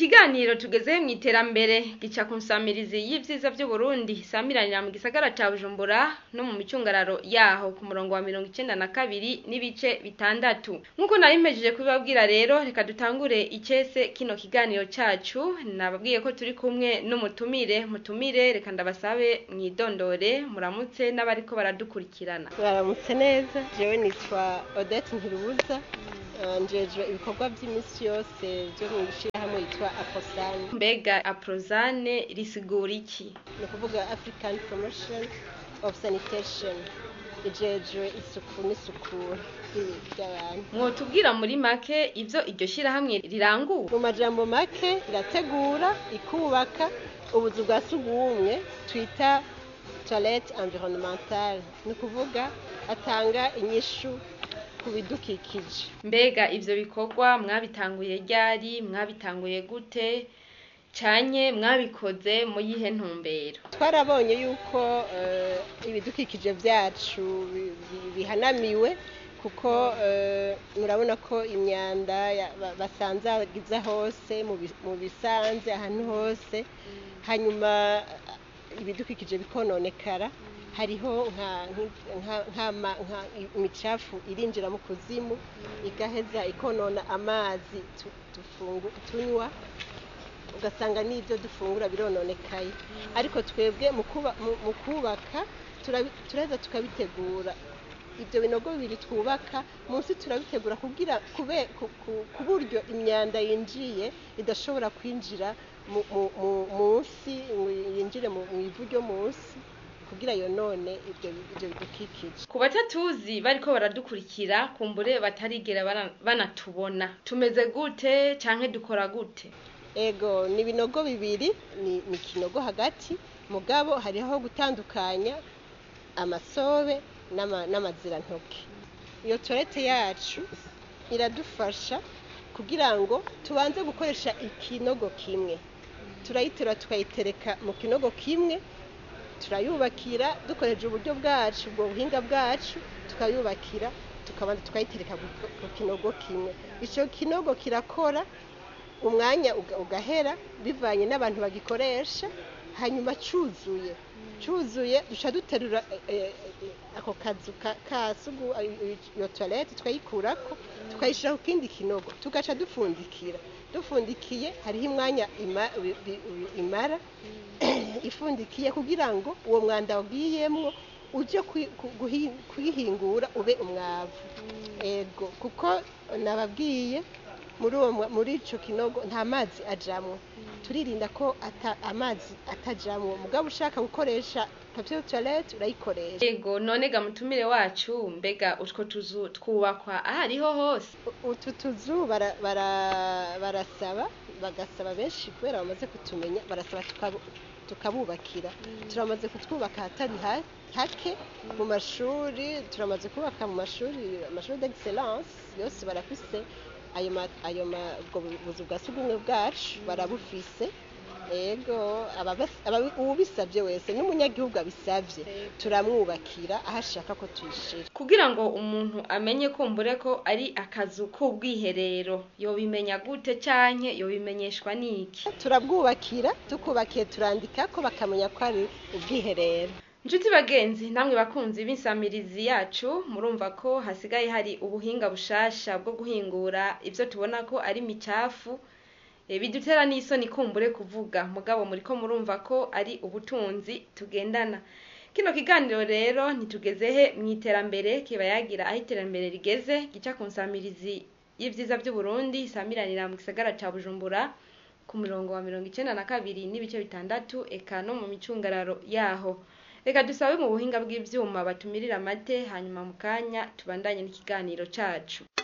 ikiganiro tugeze mu iterambere gica ku nsamirizi y'ivyiza vy'uburundi samiranira mu gisagara ca bujumbura no mu micungararo yaho ku murongo wa mirongo icenda na kabiri n'ibice bitandatu nk'uko nari mpejeje kubibabwira rero reka dutangure icese kino kiganiro cacu nababwiye ko turi kumwe n'umutumire mutumire reka ndabasabe mwidondore muramutse n'abariko baradukurikirana baramutse neza jewe nitwa odette ntirubuza njejwe ibikorwa by'iminsi yose byo mu ishyirahamwe yitwa aposani mbega aprozane risigura iki ni ukuvuga african promotion of sanitation ijejwe isuku n'isukura ry'abantu mwotubwira muri make ivyo iryo shirahamwe rirangura mu majambo make irategura ikubaka ubuzu bwa sugumwe twita toilette environnementale ni ukuvuga atanga inyishu ku bidukikije mbega ivyo bikorwa mwabitanguye ryari mwabitanguye gute canye mwabikoze mu yihe ntumbero twarabonye yuko eh, ibidukikije byacu bi- bi- bihanamiwe kuko eh, murabona ko imyanda ya- ba- basanzagiza hose mu bi- mu bisanze ahantu hose hanyuma eh, ibidukikije bikononekara hariho nka- nki- nka- nk'ama- nka imicafu irinjira mu kuzimu igaheza ikonona amazi tu- tufungu- tunywa ugasanga n'ibyo dufungura birononekaye ariko twebwe mu kuba- mu- mu kubaka turabi- turaheza tukabitegura ibyo binogo bibiri twubaka munsi turabitegura kugira kube ku- ku- ku buryo imyanda yinjiye idashobora kwinjira mu- mu- mu- munsi ngo yinjire mu mu ivu ryo munsi kugira yonone ibyo ibyo bidukikije ku batatuzi bariko baradukurikira kumbure batarigera bara- banatubona tumeze gute canke dukora gute ego ni ibinogo bibiri ni ni ikinogo hagati mugabo hariho gutandukanya amasobe n'ama- n'amazirantoke iyo torete yacu iradufasha kugira ngo tubanze gukoresha ikinogo kimwe turayiterura tukayitereka mu kinogo kimwe turayubakira dukoresheje uburyo bwacu ubwo buhinga bwacu tukayubakira tukabanza tukayitereka ku- ku kinogo kimwe icyo kinogo kirakora umwanya uga- ugahera bivanye n'abantu bagikoresha hanyuma cyuzuye cyuzuye duca duterura eh, eh, ako kazu ka- ka sugu eh, iyo toilette tukayikurako tukayishyira ku kindi kinogo tugaca dupfundikira dufundikiye hariho umwanya ima- bi- bi- bi- imara ifundikiye kugira ngo uwo mwanda wagiyemwo uje kwi- ku- guhi- kuyihingura ube umwavu ego kuko nababwiye muri uwo mwa- muri ico kinogo nta mazi ajamwo turirinda ko ata, amazi atajamwo mugabo ushaka gukoresha papier toilette urayikoresha yego none ga mutumire wacu mbega utwo tuzu twubakwa ahariho hose U- utu tuzu bara- bara- barasaba bagasaba benshi kubera bamaze kutumenya barasaba tukabu- tukabubakira turamaze kutwubaka ahatari ha- hake mu mashuri turamaze kubaka mu mashuri amashuri d'excellence yose barafise ayo ma- ayo ma- ubwo buzu bwa sugumwe bwacu barabufise ego ababas- ababi- uwubisabye wese n'umunyagihugu abisabye turamwubakira aho ashaka ko tuyishira kugira ngo umuntu amenye kumbure ko ari akazu k'ubwiherero yobimenya gute canke yobimenyeshwa n'iki turabwubakira tukubakiye turandika ko bakamenya ko ari ubwiherero Nshuti bagenzi namwe bakunzi b'insamirizi yacu murumva ko hasigaye hari ubuhinga bushasha bwo guhingura ivyo tubona ko ari micafu e, bidutera n'isoni kumbure kuvuga mugabo muriko murumva ko ari ubutunzi tugendana kino kiganiro rero ntitugezehe mu iterambere kiba yagira aho iterambere rigeze gica ku nsamirizi y'ivyiza vy'uburundi isamiranira mu gisagara ca bujumbura ku murongo wa mirongo icenda na kabiri n'ibice bitandatu eka no mu micungararo yaho reka dusabe mu buhinga bw'ivyuma batumirira amate hanyuma mu kanya tubandanye n'ikiganiro cacu